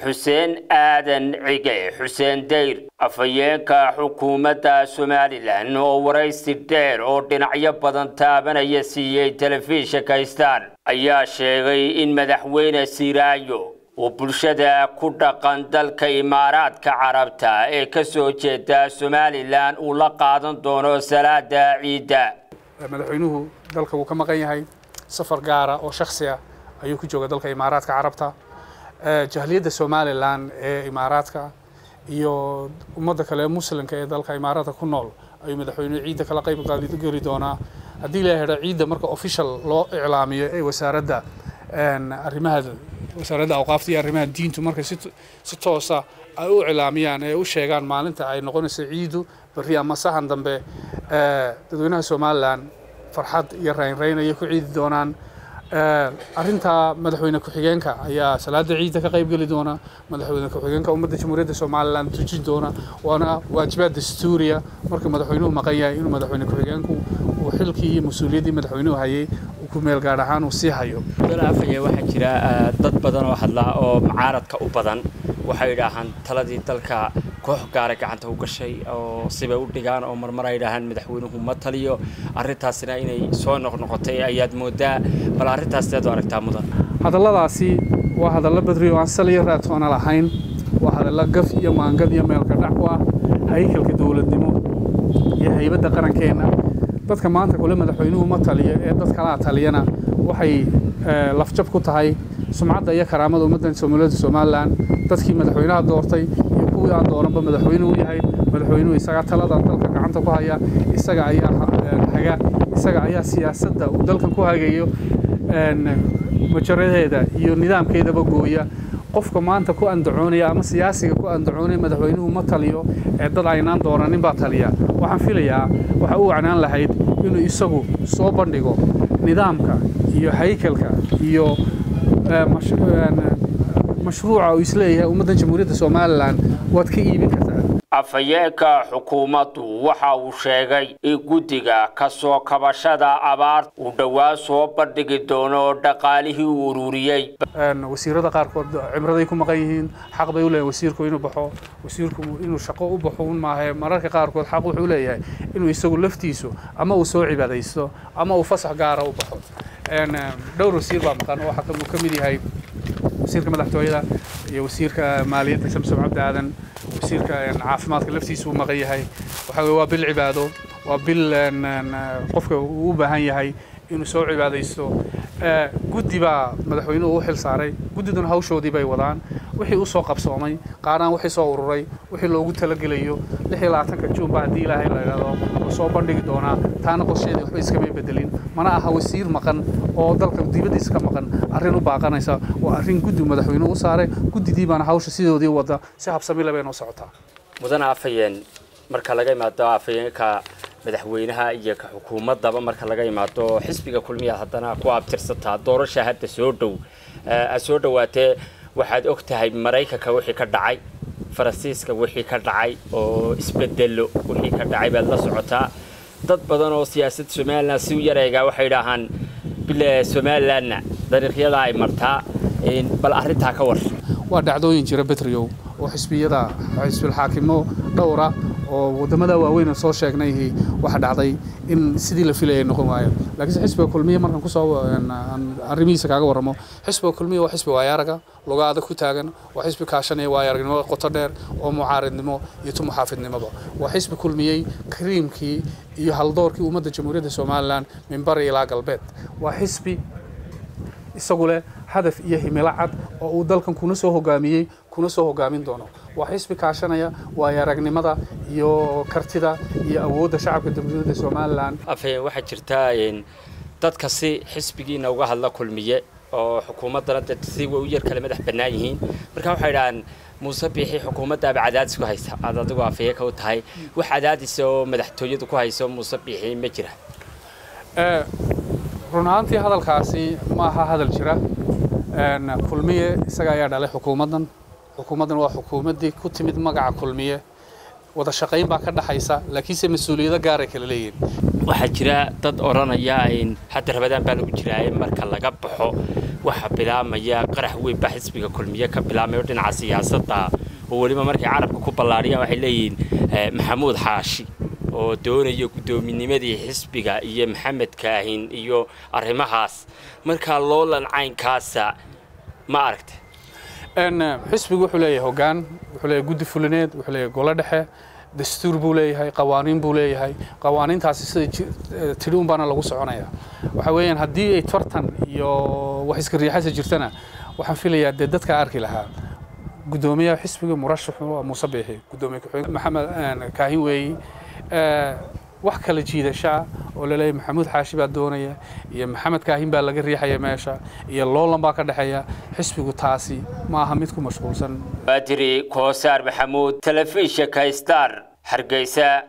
xuseen aadan cige xuseen dayr afhayeenka xukuumadda somalilan oo waraysi dheer oo dhinacyo badan taabanaya siiyey telefishinka star ayaa sheegay in madaxweyne siraayo uu bulshada ku dhaqan dalka imaaraadka carabta ee ka soo jeeda somalilan uu la qaadan doono salaada ciidda madaxweynuhu dalka wuu ka maqan yahay safar gaara oo shaksi ah ayuu ku jooga dalka imaaraadka carabta jahliyadda somalilan ee imaaraadka iyo ummadda kale muslimka ee dalka imaaraadka ku nool ayuu madaxweynuhu ciidda kala qayb geli doonaa haddii la yidhahdo ciidda marka official loo iclaamiyo ee wasaaradda arrimaha wasaaradda awqaafta iyo arrimaha diintu markay si toosa ay u iclaamiyaan ee u sheegaan maalinta ay noqonayso ciidu berri ama sahan dambe dadweynaha somalilan farxad iyo raynrayn ayay ku ciidi doonaan arrintaa madaxweyne ku-xigeenka ayaa salaada ciidda ka qayb geli doona madaxweyne ku-xigeenka ummadda jamhuuriyadda somalilan tujin doona waana waajibaad dastuuriya marka madaxweynuhu maqan yahay inuu madaxweyne ku-xigeenku uu xilkii iyo mas-uuliyaddii madaxweynuhu hayay uu ku meel gaar ahaan uu sii hayo afaya waxaa jira dad badan oo hadla oo mucaaradka u badan waxay yidhaahaan taladii dalka koox gaara gacanta u gashay oo sibay u dhigaan oo marmar ay yidhaahaan madaxweynuhu ma taliyo arrintaasina inay soo noqnoqotay ayaad moodaa bal arrintaas seed u aragtaa mudan hadalladaasi waa hadallo badri oo aan saliyo raatoona lahayn waa hadallo gaf iyo maangad iyo meelka dhac ku ah haykalka dowladnimo iyo haybadda qarankeenna dadka maanta kule madaxweynuhu ma taliyo ee dad kalaa taliyana waxay lafjab ku tahay sumcadda iyo karaamada ummaddan soomaaliyadda somalilan dadkii madaxweynaha doortay iyo kuwii aan dooranba madaxweyne u yahay madaxweynuhu isagaa talada dalka gacanta ku haya isaga ayaa haga isaga ayaa siyaasadda uu dalkan ku hagayo majaradeeda iyo nidaamkeedaba gooya qofka maanta ku andacoonaya ama siyaasiga ku andacoonaya madaxweynuhu ma taliyo ee dad aynaan dooranin baa taliya waxaan filayaa waxa u wacnaan lahayd inuu isagu soo bandhigo nidaamka iyo haykalka iyo mashruuca uu isleeyahay ummaddan jamhuuriyadda somalilan waad ka iibin kartaa afhayeenka xukuumaddu waxa uu sheegay in guddiga ka soo kabashada abaar uu dhowaan soo bandhigi doono dhaqaalihii uu ururiyey wasiirada qaarkood cimraday ku maqan yihiin xaq bay u leeyahay wasiirku inuu baxo wasiirku inuu shaqo u baxo un maahe mararka qaarkood xaq wuxuu leeyahay inuu isagu laftiisu ama uu soo cibaadaysto ama uu fasax gaara u baxo dhowr wasiir baa maqan oo waxaa ka mid yahay wasiirka madaxtooyada iyo wasiirka maaliyadda samsom cabdi aadan wasiirka caafimaadka laftiisa uu maqan yahay waxa weye waa bil cibaado waa bil qofka uu u baahan yahay inuu soo cibaadaysto guddi baa madaxweynuhu u xil saaray guddiduna hawshoodii bay wadaan wixii u soo qabsoomay qaaraan wixii soo ururay wixii loogu talagelayo lix iyo labaatanka juunba haddii ilaahay la idhahdo wuu soo bandhigi doonaa taana qorsheedii waxba iskamay bedelin mana aha wasiir maqan oo dalka dibaddiisa ka maqan arrin u baaqanaysa waa arrin guddi madaxweynuhu u saaray guddidii baana hawsha sidoodii wadda si habsamile bay noo socotaa mudana afhayeen marka laga imaado afhayeenka madaxweynaha iyo ka xukuumaddaba marka laga imaado xisbiga kulmiyaad haddana ku abtirsataa doorasha hadda soo dhow aad soo dhowaatee waxaad og tahay maraykanka wixii ka dhacay faransiiska wixii ka dhacay oo isbedelo wixii ka dhacay baad la socotaa dad badan oo siyaasadda somalilan si u yareegaa waxay idhaahaan bile somalilanna dariiqyada ay martaa bal arrintaa ka war waa dhacdooyin jira betriow oo xisbiyada xisbilxaakimo dhowra oo waddamada waaweyn soo sheegnay waxa dhacday in sidii la filayay noqon waayo laakiinse xisbiga kulmiya markaan kusoo arrimihiisa kaaga warramo xisbiga kulmiya waa xisbi waayaaraga lugaada ku taagan waa xisbi kaashanaya waayaaragnimo qoto dheer oo mucaaridnimo iyo tu muxaafidnimoba waa xisbi kulmiyey kariimkii iyo haldoorkii ummadda jamhuuriyadda somalilan min bari ilaa galbeed waa xisbi isagu leh hadaf iyo himilo cad oo uu dalkan kuna soo hogaamiyey kuna soo hogaamin doono waa xisbi kaashanaya waayo aragnimada iyo kartida iyo awoodda shacabka jamhuuriyadda somalilan afhayeen waxaa jirtaa dadka si xisbigiina uga hadla kulmiye oo xukuumaddana de si way u yar kale madax bannaan yihiin marka waxay idhahaan muuse biixi xukuumaddaaba cadaadis ku haysa aad adigu afhayeenka u tahay wax cadaadis oo madaxtooyadu ku hayso muuse biixi ma jira run ahaantii hadalkaasi ma aha hadal jira kulmiye isaga ayaa dhalay xukuumaddan xukuumaddan waa xukuumaddii ku timid magaca kulmiye wada shaqayn baa ka dhaxaysa laakiinse mas-uuliyado gaaray kala leeyihin waxaa jira dad odhanaya hadda rabadaan baa lagu jiraaye marka laga baxo waxaa bilaamaya qarax weyn baa xisbiga kulmiye ka bilaamayo dhinaca siyaasadda oo weliba markay carabka ku ballaadhiyaan waxay leeyihiin maxamuud xaashi oo doonaya guddoominnimadii xisbiga iyo maxamed kaahin iyo arrimahaas markaa loolan caynkaasa ma aragta xisbigu wuxuu leeyahay hoggaan wuxuu leeyahay guddi fulineed wuxuu leeyahay golo dhexe dastuur buu leeyahay qawaaniin buu leeyahay qawaaniintaasi sida tidhi un baana lagu soconaya waxa weeyaan haddii ay tartan iyo wax iska riixasa jirtana waxaan filayaa dee dadka arki lahaa guddoomiyaha xisbiga murashaxu waa muuse biixi guddoomiye ku-xigeen maxamed kaahin weeyi wax kala jiidashaa oo laleeyahay maxamuud xaashi baa doonaya iyo maxamed kaahin baa laga riixaya meesha iyo loolan baa ka dhexeeya xisbigu taasi ma aha mid ku mashquulsan badri koosaar maxamuud telefishinka star hargeysa